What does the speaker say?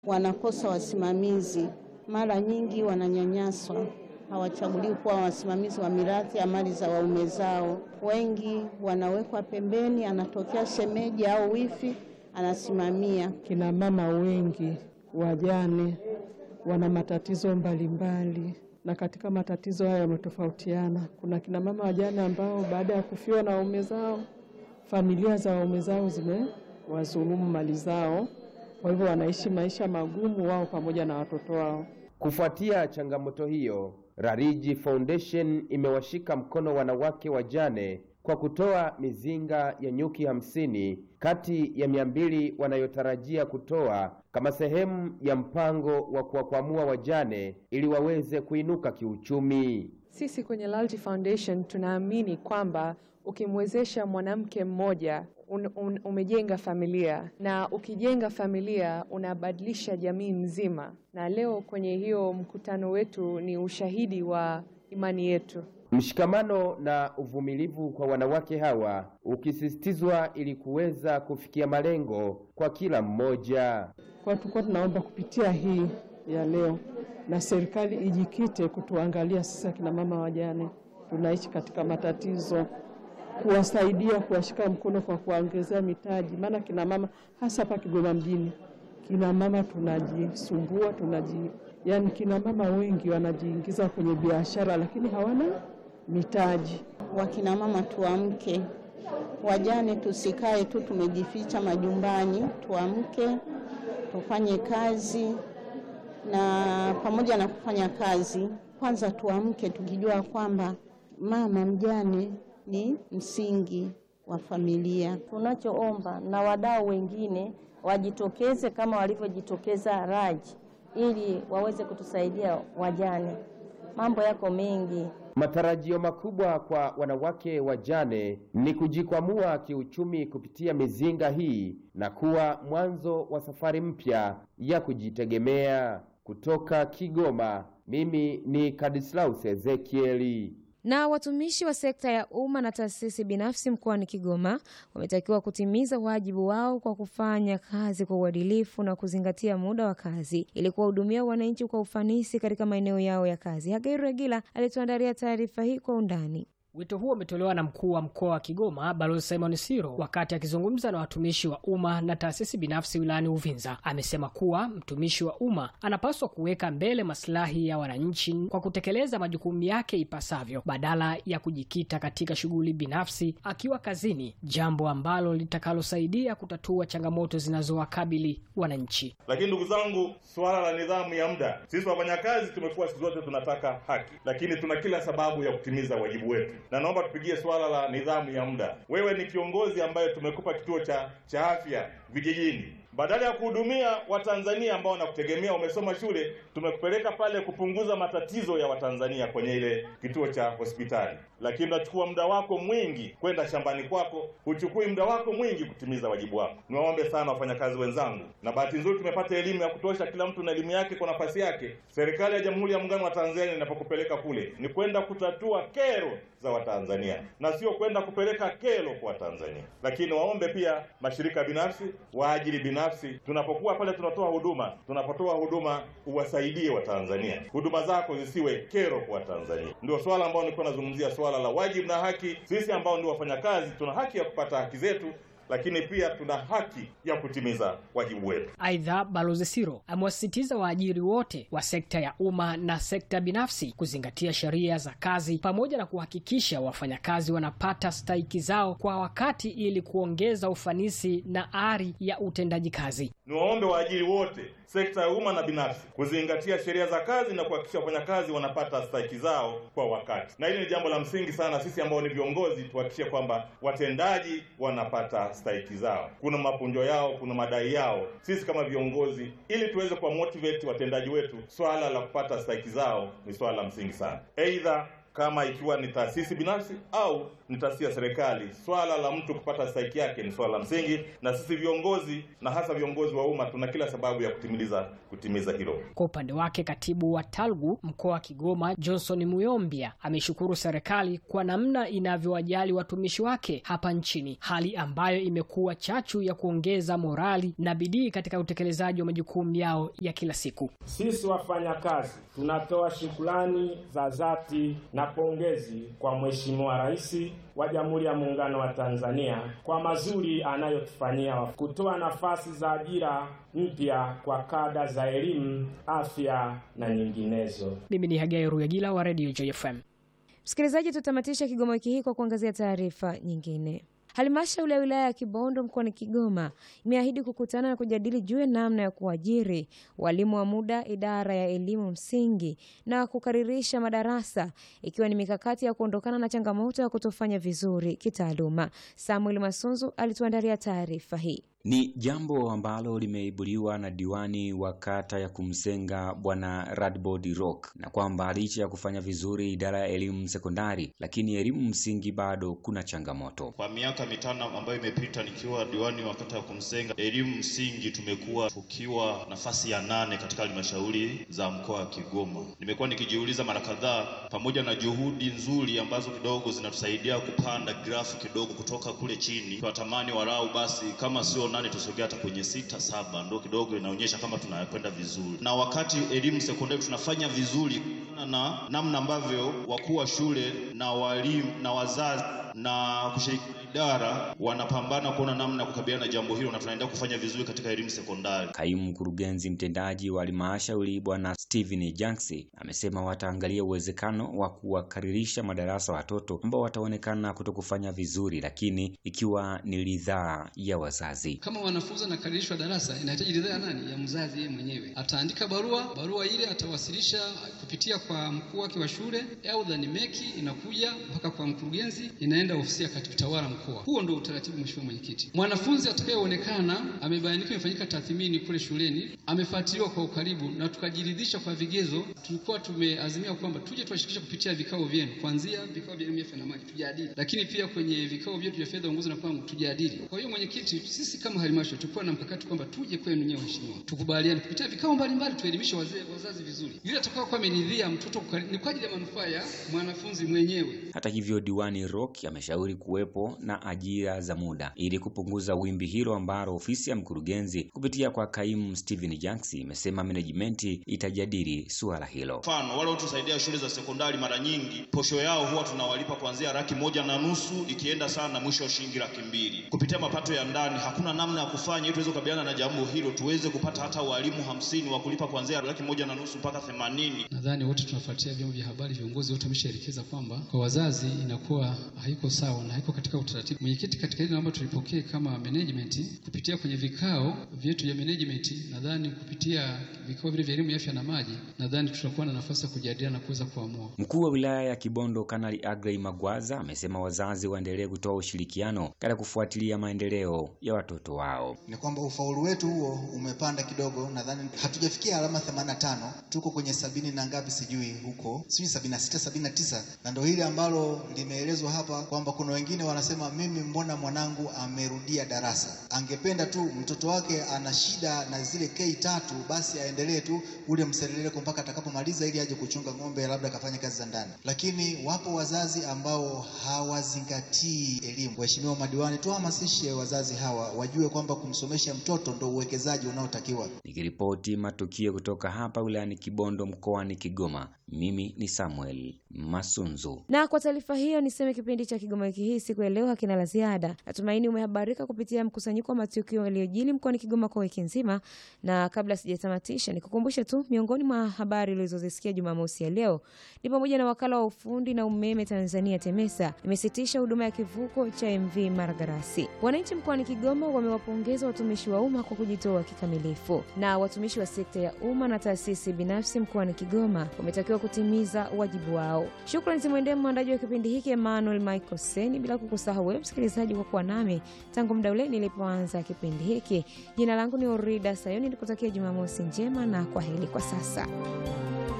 wanakosa wasimamizi, mara nyingi wananyanyaswa, hawachaguliwi kuwa wasimamizi wa mirathi ya mali za waume zao. Wengi wanawekwa pembeni, anatokea shemeji au wifi anasimamia. Kina mama wengi wajane wana matatizo mbalimbali, na katika matatizo haya yametofautiana. Kuna kina mama wajane ambao baada ya kufiwa na waume zao, familia za waume zao zimewazulumu mali zao, kwa hivyo wanaishi maisha magumu wao pamoja na watoto wao. Kufuatia changamoto hiyo, Rariji Foundation imewashika mkono wanawake wajane kwa kutoa mizinga ya nyuki hamsini kati ya mia mbili wanayotarajia kutoa kama sehemu ya mpango wa kuwakwamua wajane ili waweze kuinuka kiuchumi. Sisi kwenye Lalji Foundation tunaamini kwamba ukimwezesha mwanamke mmoja un, un, umejenga familia na ukijenga familia unabadilisha jamii nzima, na leo kwenye hiyo mkutano wetu ni ushahidi wa imani yetu. Mshikamano na uvumilivu kwa wanawake hawa ukisisitizwa ili kuweza kufikia malengo kwa kila mmoja. Kwa tulikuwa tunaomba kupitia hii ya leo, na serikali ijikite kutuangalia sisi akina mama wajane tunaishi katika matatizo, kuwasaidia, kuwashika mkono kwa kuwaongezea mitaji, maana kina mama hasa hapa Kigoma mjini, kina mama tunajisumbua, tunaji yani, kina mama wengi wanajiingiza kwenye biashara lakini hawana mitaji. Wakina mama tuamke, wajane tusikae tu tumejificha majumbani, tuamke tufanye kazi, na pamoja na kufanya kazi, kwanza tuamke tukijua kwamba mama mjane ni msingi wa familia. Tunachoomba na wadau wengine wajitokeze kama walivyojitokeza Raji ili waweze kutusaidia wajane. Mambo yako mengi. Matarajio makubwa kwa wanawake wajane ni kujikwamua kiuchumi kupitia mizinga hii na kuwa mwanzo wa safari mpya ya kujitegemea. Kutoka Kigoma, mimi ni Kadislaus Ezekieli. Na watumishi wa sekta ya umma na taasisi binafsi mkoani Kigoma wametakiwa kutimiza wajibu wao kwa kufanya kazi kwa uadilifu na kuzingatia muda wa kazi ili kuwahudumia wananchi kwa ufanisi katika maeneo yao ya kazi. Hagairu Regila alituandalia taarifa hii kwa undani. Wito huo umetolewa na mkuu wa mkoa wa Kigoma Balozi Simon Siro wakati akizungumza na watumishi wa umma na taasisi binafsi wilayani Uvinza. Amesema kuwa mtumishi wa umma anapaswa kuweka mbele maslahi ya wananchi kwa kutekeleza majukumu yake ipasavyo badala ya kujikita katika shughuli binafsi akiwa kazini, jambo ambalo litakalosaidia kutatua changamoto zinazowakabili wananchi. Lakini ndugu zangu, suala la nidhamu ya muda, sisi wafanyakazi tumekuwa siku zote tunataka haki, lakini tuna kila sababu ya kutimiza wajibu wetu na naomba tupigie swala la nidhamu ya muda. Wewe ni kiongozi ambaye tumekupa kituo cha cha afya vijijini, badala ya kuhudumia Watanzania ambao wanakutegemea, umesoma shule, tumekupeleka pale kupunguza matatizo ya Watanzania kwenye ile kituo cha hospitali, lakini unachukua muda wako mwingi kwenda shambani kwako, huchukui muda wako mwingi kutimiza wajibu wako. Niwaombe sana wafanyakazi wenzangu, na bahati nzuri tumepata elimu ya kutosha, kila mtu na elimu yake kwa nafasi yake. Serikali ya Jamhuri ya Muungano wa Tanzania inapokupeleka kule ni kwenda kutatua kero za Watanzania na sio kwenda kupeleka kero kwa Watanzania. Lakini waombe pia mashirika binafsi, waajiri binafsi, tunapokuwa pale tunatoa huduma, tunapotoa huduma uwasaidie Watanzania, huduma zako zisiwe kero kwa Watanzania. Ndio swala ambao nilikuwa nazungumzia, swala la wajibu na haki. Sisi ambao ndio wafanyakazi tuna haki ya kupata haki zetu lakini pia tuna haki ya kutimiza wajibu wetu. Aidha, Balozi Siro amewasisitiza waajiri wote wa sekta ya umma na sekta binafsi kuzingatia sheria za kazi pamoja na kuhakikisha wafanyakazi wanapata stahiki zao kwa wakati ili kuongeza ufanisi na ari ya utendaji kazi. Niwaombe waajiri wote sekta ya umma na binafsi kuzingatia sheria za kazi na kuhakikisha wafanyakazi wanapata stahiki zao kwa wakati, na hili ni jambo la msingi sana. Sisi ambao ni viongozi tuhakikishe kwamba watendaji wanapata stahiki zao. Kuna mapunjo yao, kuna madai yao. Sisi kama viongozi, ili tuweze kuwa motivate watendaji wetu, swala la kupata stahiki zao ni swala la msingi sana, aidha kama ikiwa ni taasisi binafsi au ni taasisi ya serikali, swala la mtu kupata stahiki yake ni swala la msingi, na sisi viongozi na hasa viongozi wa umma tuna kila sababu ya kutimiliza kutimiza hilo. Kwa upande wake, katibu wa TALGU mkoa wa Kigoma Johnson Muyombia ameshukuru serikali kwa namna inavyowajali watumishi wake hapa nchini, hali ambayo imekuwa chachu ya kuongeza morali na bidii katika utekelezaji wa majukumu yao ya kila siku. Sisi wafanyakazi tunatoa shukrani za dhati na pongezi kwa Mheshimiwa Rais wa Jamhuri ya Muungano wa Tanzania kwa mazuri anayotufanyia kutoa nafasi za ajira mpya kwa kada za elimu, afya na nyinginezo. Mimi ni Hagai Ruyagila wa Radio JFM. Msikilizaji, tutamatisha Kigoma wiki hii kwa kuangazia taarifa nyingine. Halmashauri ya wilaya ya Kibondo mkoani Kigoma imeahidi kukutana na kujadili juu ya namna ya kuajiri walimu wa muda idara ya elimu msingi na kukaririsha madarasa ikiwa ni mikakati ya kuondokana na changamoto ya kutofanya vizuri kitaaluma. Samuel Masunzu alituandalia taarifa hii. Ni jambo ambalo limeibuliwa na diwani wa kata ya Kumsenga Bwana Radbod Rock, na kwamba licha ya kufanya vizuri idara ya elimu sekondari, lakini elimu msingi bado kuna changamoto. Kwa miaka mitano ambayo imepita nikiwa diwani wa kata ya Kumsenga, elimu msingi tumekuwa tukiwa nafasi ya nane katika halmashauri za mkoa wa Kigoma. Nimekuwa nikijiuliza mara kadhaa, pamoja na juhudi nzuri ambazo kidogo zinatusaidia kupanda grafu kidogo kutoka kule chini, tunatamani walau basi kama sio nane tusogea hata kwenye sita saba, ndo kidogo inaonyesha kama tunakwenda vizuri. Na wakati elimu sekondari tunafanya vizuri na namna ambavyo wakuu wa shule na walimu na wazazi na kushirikiana idara wanapambana kuona namna ya kukabiliana na jambo hilo, na tunaendelea kufanya vizuri katika elimu sekondari. Kaimu mkurugenzi mtendaji wa halmashauri Bwana Steven Janksi amesema wataangalia uwezekano wa kuwakaririsha madarasa watoto ambao wataonekana kutokufanya vizuri, lakini ikiwa ni ridhaa ya wazazi. Kama wanafunzi wanakaririshwa darasa, inahitaji ridhaa ya nani? Ya mzazi yeye mwenyewe. Ataandika barua, barua ile atawasilisha kupitia kwa mkuu wake wa shule, aidha ni meki, inakuja mpaka kwa mkurugenzi, inaenda ofisi ya katibu tawala mkoa. Huo ndio utaratibu, mheshimiwa mwenyekiti. Mwanafunzi atakayeonekana amebainika, imefanyika tathmini kule shuleni, amefuatiliwa kwa ukaribu na tukajiridhisha kwa vigezo, tulikuwa tumeazimia kwamba tuje tuwashirikishe kupitia vikao vyenu, kuanzia vikao vya elimu ya afya na maji tujadili, lakini pia kwenye vikao vyetu vya fedha, uongozi na mpango tujadili. Kwa hiyo mwenyekiti, sisi kama halmashauri tulikuwa na mkakati kwamba tuje kwenu nyewe waheshimiwa, tukubaliane kupitia vikao mbalimbali, tuelimishe wazee wazazi vizuri, yule atakao kuwa ameridhia mtoto ni kwa ajili ya manufaa ya mwanafunzi mwenyewe. Hata hivyo, diwani Rock ameshauri kuwepo na ajira za muda ili kupunguza wimbi hilo ambalo ofisi ya mkurugenzi kupitia kwa kaimu Steven Janksi imesema management itajadili suala hilo. Mfano, wale wanaotusaidia shule za sekondari, mara nyingi posho yao huwa tunawalipa kuanzia laki moja na nusu ikienda sana mwisho wa shilingi laki mbili kupitia mapato ya ndani. Hakuna namna ya kufanya ili tuweze kukabiliana na jambo hilo, tuweze kupata hata walimu hamsini wa kulipa kuanzia laki moja na nusu mpaka themanini. Nadhani wote tunafuatia vyombo vya habari, viongozi wote wameshaelekeza kwamba kwa wazazi inakuwa haiko sawa na haiko katika utaratibu. Mwenyekiti, katika hili naomba tulipokee kama management kupitia kwenye vikao vyetu vya management. Nadhani kupitia vikao vile vya elimu ya afya na maji, nadhani tutakuwa na nafasi ya kujadiliana na kuweza kuamua. Mkuu wa wilaya ya Kibondo Kanali Agrey Magwaza amesema wazazi waendelee kutoa ushirikiano katika kufuatilia maendeleo ya watoto wao. Ni kwamba ufaulu wetu huo umepanda kidogo, nadhani hatujafikia alama 85, tuko kwenye sabini na ngapi sijui huko, sijui sabini na sita, sabini na tisa, na ndio hili ambalo limeelezwa hapa kwamba kuna wengine wanasema mimi, mbona mwanangu amerudia darasa, angependa tu mtoto wake ana shida na zile K tatu, basi aendelee tu ule mseleleko mpaka atakapomaliza ili aje kuchunga ng'ombe, labda akafanya kazi za ndani. Lakini wapo wazazi ambao hawazingatii elimu. Waheshimiwa madiwani, tuhamasishe wazazi hawa wajue kwamba kumsomesha mtoto ndo uwekezaji unaotakiwa. Nikiripoti matukio kutoka hapa wilayani Kibondo mkoani Kigoma, mimi ni Samuel Masunzu. Na kwa taarifa hiyo niseme kipindi cha Kigoma wiki hii siku ya leo hakina la ziada. Natumaini umehabarika kupitia mkusanyiko wa matukio yaliyojili mkoani Kigoma kwa wiki nzima, na kabla sijatamatisha, nikukumbushe tu miongoni mwa habari ulizozisikia Jumamosi ya leo ni pamoja na wakala wa ufundi na umeme Tanzania TEMESA imesitisha huduma ya kivuko cha MV Maragarasi. Wananchi mkoani Kigoma wamewapongeza watumishi wa umma kwa kujitoa kikamilifu, na watumishi wa sekta ya umma na taasisi binafsi mkoani Kigoma wametakiwa kutimiza wajibu wao. Shukrani zimwendee mwandaji wa kipindi hiki Emmanuel Michael Seni, bila kukusahau wewe msikilizaji kwa kuwa nami tangu muda ule nilipoanza kipindi hiki. Jina langu ni Orida Sayoni, nikutakia Jumamosi njema na kwa heri kwa sasa.